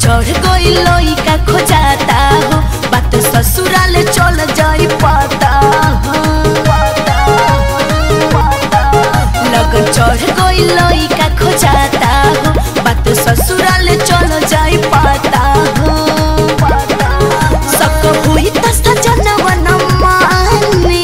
चढ़ गई लइका खोजाता हो बात ससुराल चल जाई पाता हो लगन चढ़ गई लइका खोजाता हो बात ससुराल चल जाई पाता हो सक हुई त सजनवा न माने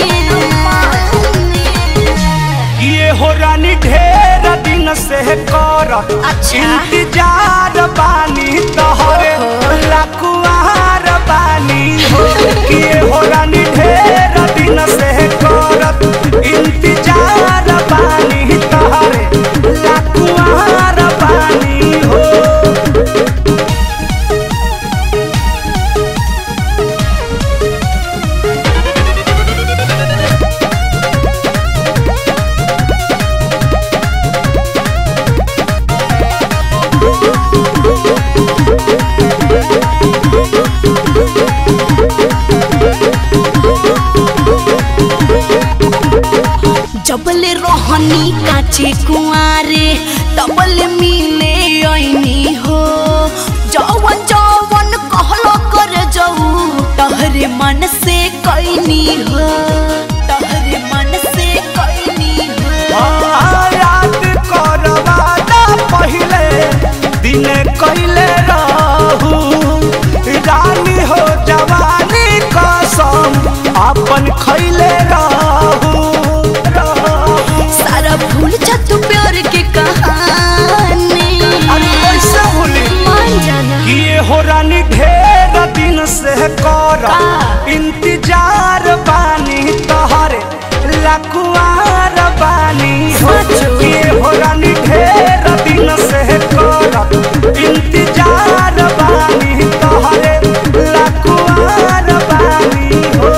ये हो रानी ढेर दिन से कर अच्छा। इंतजार बानी तोहरे लकुआर बानी हो ये हो रानी ढेर दिन से कर इंतजार बानी तोहरे लकुआर बानी हो जबले रोहनी काचे कुआरे तबले मिले ऐनी हो जवन जवन कहलो कर जाऊ तहरे मन से कैनी हो तहरे मन से कैनी हो याद करवाना पहिले दिन कैले रहू रानी हो जवानी कसम अपन खैले रहू रहू। सारा भूल जा तू प्यार के कहानी अरे कैसे भूली मान जाना कि ये हो रानी ढेर दिन से कर का? इंतजार बानी तोहरे लकुआर बानी हो सचो? कि ये हो रानी ढेर दिन से कर इंतजार बानी तोहरे लकुआर बानी हो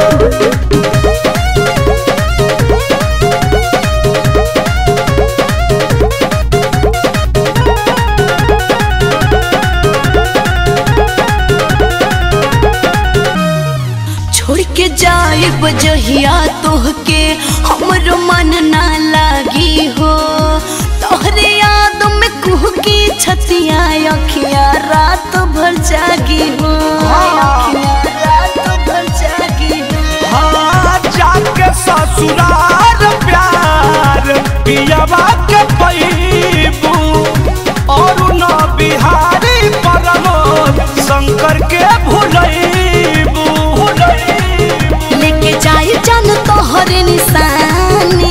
छोड़ के जाए बजहिया तोहके हमरो मन ना लागी हो तोहरे याद में कुह की छतिया अखिया रात भर जागी हो अखियाँ रात भर जागी हो हाँ, जाके ससुराल प्यार पियावा के पैबू और न बिहारी परमोद शंकर के भुलैबू भुलैबू लेके जाए जान तोहरे निशानी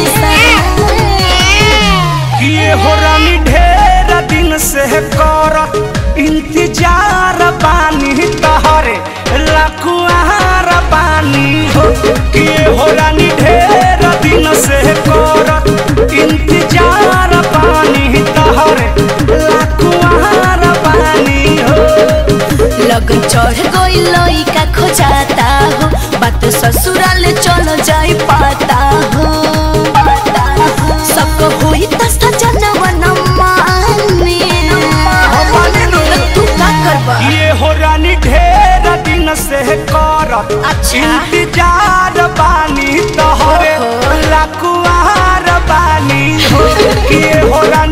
किए हो रानी ढेर दिन से कर इंतजार बानी तहरे लकुआर बानी हो किए हो रानी ढेर दिन से कर इंतजार बानी तहरे लकुआर बानी हो लगन चढ़ गई लइका खोजाता हो बात ससुराल चल जाई पाता हो सबको होई त सजनवा न माने माने नु। तू का करबा ये हो रानी ढेर दिन से कर अच्छा। इंतजार बानी तोहरे ओहो। लकुआर बानी हो ये हो रानी